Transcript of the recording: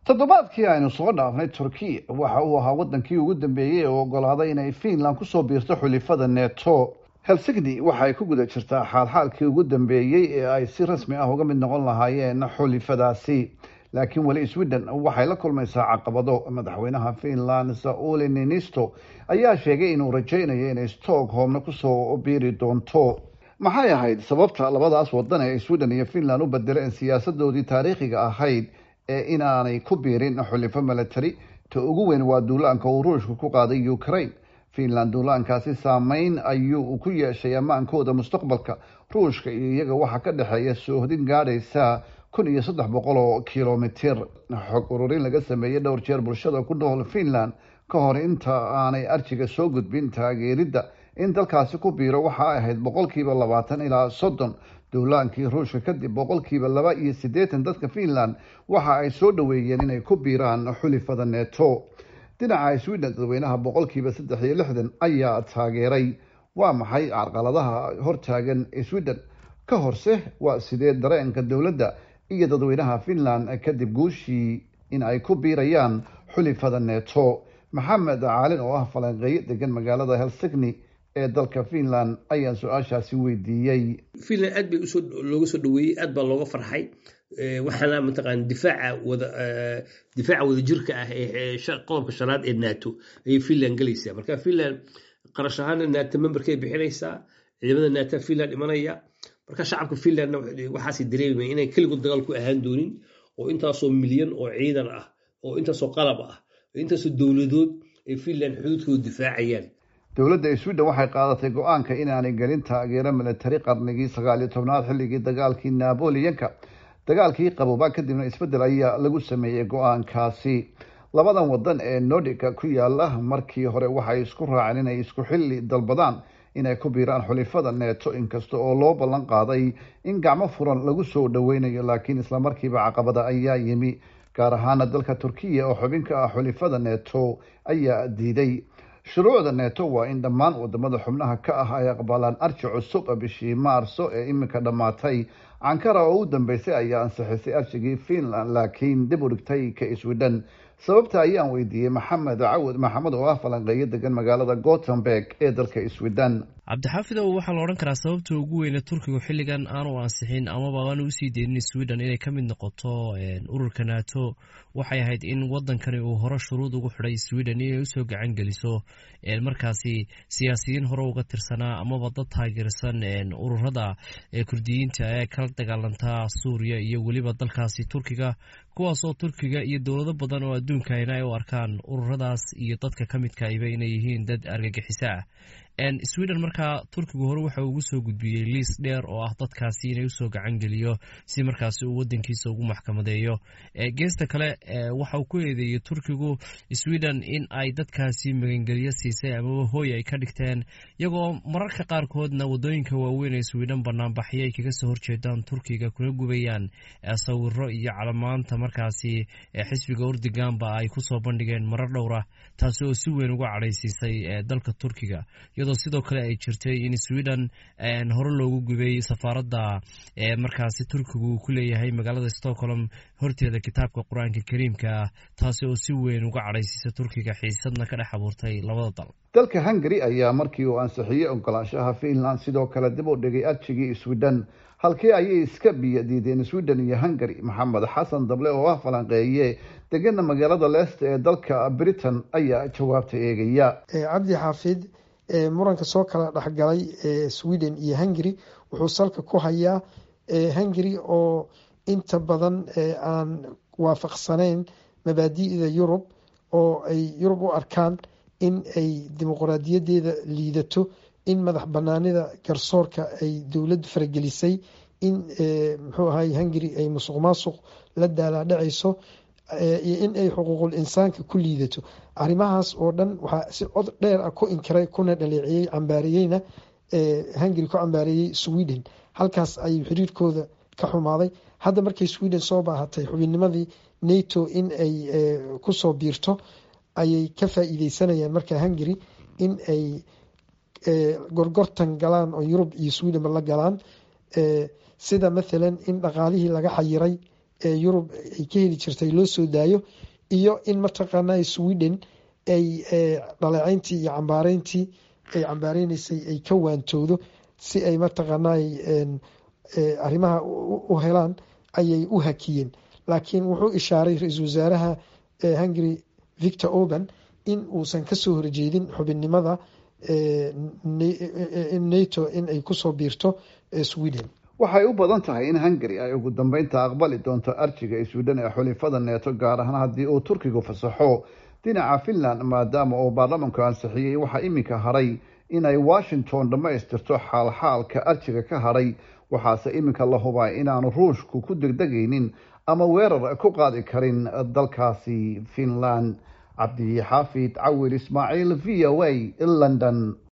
toddobaadkii aynu soo dhaafnay turkiya waxa uu ahaa waddankii ugu dambeeyey ee ogolaaday inay fiinland kusoo biirto xulifada neto helsigni waxa ay ku guda jirtaa xaalxaalkii ugu dambeeyey ee ay si rasmi ah uga mid noqon lahaayeen xulifadaasi laakiin weli sweden waxay la kulmaysaa caqabado madaxweynaha fiinland sauli ninisto ayaa sheegay inuu rajaynayo inay stockholmna kusoo biiri doonto maxay ahayd sababta labadaas wadan ee sweden iyo fiinland u bedeleen siyaasadoodii taariikhiga ahayd ee inaanay ku biirin xulifo milatary ta ugu weyn waa duulaanka uu ruushka ku qaaday ukraine fiinland duulaankaasi saameyn ayuu ku yeeshay ammaankooda mustaqbalka ruushka iyo iyaga waxaa ka dhexeeya soohdin gaadhaysa kun iyo saddex boqol oo kilomitir xog ururin laga sameeyey dhowr jeer bulshada ku nool fiinland ka hor inta aanay arjiga soo gudbin taageeridda in dalkaasi ku biiro waxa ay ahayd boqolkiiba labaatan ilaa soddon duulaankii ruushka kadib boqolkiiba laba iyo siddeetan dadka fiinland waxa ay soo dhoweeyeen inay ku biiraan xulifada neto dhinaca sweden dadweynaha boqolkiiba saddex iyo lixdan ayaa taageeray waa maxay carqaladaha hortaagan sweden ka horse waa sidee dareenka dowladda iyo dadweynaha fiinland kadib guushii in ay ku biirayaan xulifada neto maxamed caalin oo ah falanqeeye degan magaalada helsigni ee dalka fiinland ayaan su-aashaasi weydiiyey fiinland aad bay usoo looga soo dhaweeyey aad baa looga farxay waxaana mataqaan difaaca wada difaaca wadajirka ah ee qodobka shanaad ee nato ayay fiinland gelaysaa marka fiinland qarash ahaana nato memberkay bixinaysaa ciidamada nato fiinland imanaya marka shacabka fiinlandna waxaas dareemaya inay keligood dagaal ku ahaan doonin oo intaasoo milyan oo ciidan ah oo intaasoo qalab ah oo intaasoo dowladood ay fiinland xuduudkooda difaacayaan dowladda sweden waxay qaadatay go-aanka inaanay gelin taageero milatari qarnigii sagaal iyo tobnaad xilligii dagaalkii naboleonka dagaalkii qabooba kadibna isbeddel ayaa lagu sameeyey go-aankaasi labadan wadan ee nordica ku yaala markii hore waxay isku raaceen inay isku xilli dalbadaan inay ku biiraan xulifada neto inkasta oo loo ballan qaaday in gacmo furan lagu soo dhoweynayo laakiin islamarkiiba caqabada ayaa yimi gaar ahaana dalka turkiya oo xubin ka ah xulifada neto ayaa diiday shuruucda neto waa in dhammaan wadamada xubnaha ka ah ay aqbalaan arji cusub bishii maarso ee iminka dhammaatay ankara oo u dambeysay ayaa ansixisay arjigii fiinland laakiin dib u dhigtay ka sweden sababta ayaan weydiiyey maxamed cawad maxamed oo ah falanqeeyo degan magaalada gothenburg ee dalka sweden cabdixaafidow waxaa la odhan karaa sababta ugu weyne turkigu xilligan aanu ansixin amaba aanu usii deynin sweden inay ka mid noqoto ururka nato waxay ahayd in wadankani uu hore shuruud ugu xidhay sweden inay usoo gacan geliso markaasi siyaasiyiin hore uga tirsanaa amaba dad taageersan ururada kurdiyiinta ee kala dagaalantaa suuriya iyo weliba dalkaasi turkiga kuwaasoo turkiga iyo dowlado badan oo adduunkana ay u arkaan ururadaas iyo dadka ka midkaiba inay yihiin dad argagixiso ah sweden markaa turkigu hore waxa ugu soo gudbiyey liis dheer oo ah dadkaasi inay usoo gacan geliyo si markaasi uu wadankiisa ugu maxkamadeeyo geesta kale waxa uu ku eedeeyey turkigu sweden in ay dadkaasi magangeliyo siisay amaba hooy ay ka dhigteen iyagoo mararka qaarkoodna wadooyinka waaweyn ee sweden banaanbaxyo ay kaga soo horjeedaan turkiga kuna gubayaan sawiro iyo calamaanta markaasi xisbiga urdiganba ay kusoo bandhigeen marar dhowra taasi oo si weyn uga cadhaysiisay dalka turkiga iyadoo sidoo kale ay jirtay in sweden hore loogu gubay safaaradda markaasi turkigu uu ku leeyahay magaalada stockholm horteeda kitaabka qur-aanka kariimka ah taasi oo si weyn uga cadhaysiisa turkiga xiisadna ka dhex abuurtay labada dal dalka hungary ayaa markii uu ansixiyey ogolaanshaha fiinland sidoo kale dib u dhigay arjigii sweden halkii ayay iska biyo diideen sweden iyo hungary maxamed xasan dable oo ah falanqeeye degana magaalada leesta ee dalka britain ayaa jawaabta eegaya cabdi xaafid muranka soo kala dhexgalay sweden iyo hungary wuxuu salka ku hayaa hungary oo inta badan aan waafaqsaneyn mabaadi'da yurub oo ay yurub u arkaan in ay dimuqraadiyadeeda liidato in madax banaanida garsoorka ay dowladdu faragelisay in muxuu ahay hungary ay musuq maasuq la daalaadhacayso iyo in ay xuquuqul insaanka ku liidato arrimahaas oo dhan waxaa si cod dheer ah ku inkiray kuna dhaleeciyey cambaariyeyna hungary ku cambaareeyey sweden halkaas ayuu xiriirkooda ka xumaaday hadda markay sweden soo baahatay xubinnimadii nato in ay kusoo biirto ayay ka faa-iideysanayaan marka hungary in ay gorgortan galaan oo yurub iyo swedenba la galaan sida mathalan in dhaqaalihii laga xayiray yurub ay ka heli jirtay loo soo daayo iyo in mataqaana sweden ay dhaleeceyntii iyo cambaareyntii ay cambaareynysay ay ka waantowdo si ay mataqaana arrimaha u helaan ayay u hakiyeen laakiin wuxuu ishaaray ra-iisul wasaaraha hungary victor orban in uusan kasoo horjeedin xubinnimada nato in ay kusoo biirto sweden waxay u badan tahay in hungary ay ugu dambeynta aqbali doonto arjiga sweden ee xulifada neeto gaar ahaan haddii uu turkigu fasaxo dhinaca finland maadaama uu baarlamanku ansixiyey waxaa iminka haray inay washington dhammaystirto xaalxaalka arjiga ka hadhay waxaase iminka la hubaa inaanu ruushku ku degdegaynin ama weerar ku qaadi karin dalkaasi finland cabdi xaafid cawil ismaaciil v o a london